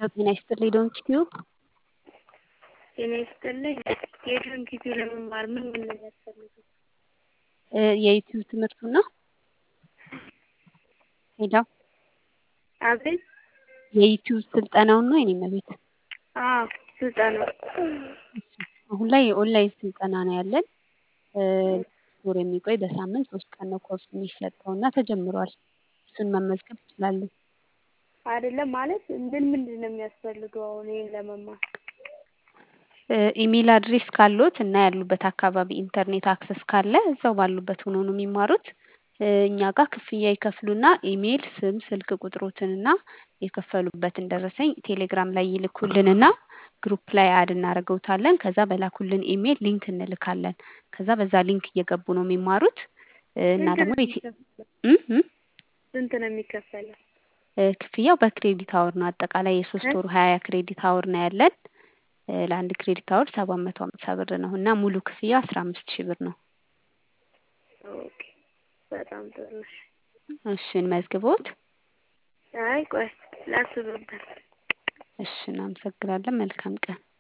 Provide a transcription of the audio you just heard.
ጤና ይስጥልኝ ዶንት ቲዩብ ጤና ይስጥልኝ የዶንት ቲዩብ ለመማር ምን ምን ነው የሚያስፈልገው? የዩቲዩብ ትምህርቱን ነው? ሄሎ አቤት የዩቲዩብ ስልጠናውን ነው የኔ እመቤት? አዎ ስልጠናው አሁን ላይ የኦንላይን ስልጠና ነው ያለን። ወር የሚቆይ በሳምንት ሶስት ቀን ነው ኮርስ የሚሰጠው እና ተጀምሯል። እሱን መመዝገብ ይችላሉ። አይደለም ማለት ምን ምንድን ነው የሚያስፈልገው አሁን ይሄን ለመማር? ኢሜል አድሬስ ካሎት እና ያሉበት አካባቢ ኢንተርኔት አክሰስ ካለ እዛው ባሉበት ሆኖ ነው የሚማሩት። እኛ ጋር ክፍያ ይከፍሉና ኢሜል፣ ስም፣ ስልክ ቁጥሮትንና የከፈሉበትን ደረሰኝ ቴሌግራም ላይ ይልኩልንና ግሩፕ ላይ አድ እናደርገውታለን። ከዛ በላኩልን ኢሜል ሊንክ እንልካለን። ከዛ በዛ ሊንክ እየገቡ ነው የሚማሩት እና ደግሞ ስንት ነው የሚከፈለው? ክፍያው በክሬዲት አወር ነው። አጠቃላይ የሶስት ወሩ ሀያ ክሬዲት አወር ነው ያለን። ለአንድ ክሬዲት አወር ሰባት መቶ ሃምሳ ብር ነው እና ሙሉ ክፍያ አስራ አምስት ሺህ ብር ነው። ኦኬ በጣም ጥሩ እሺ። እሺ እንመዝግቦት። አይ ቆይ ላስብበት። እሺ እናመሰግናለን። መልካም ቀን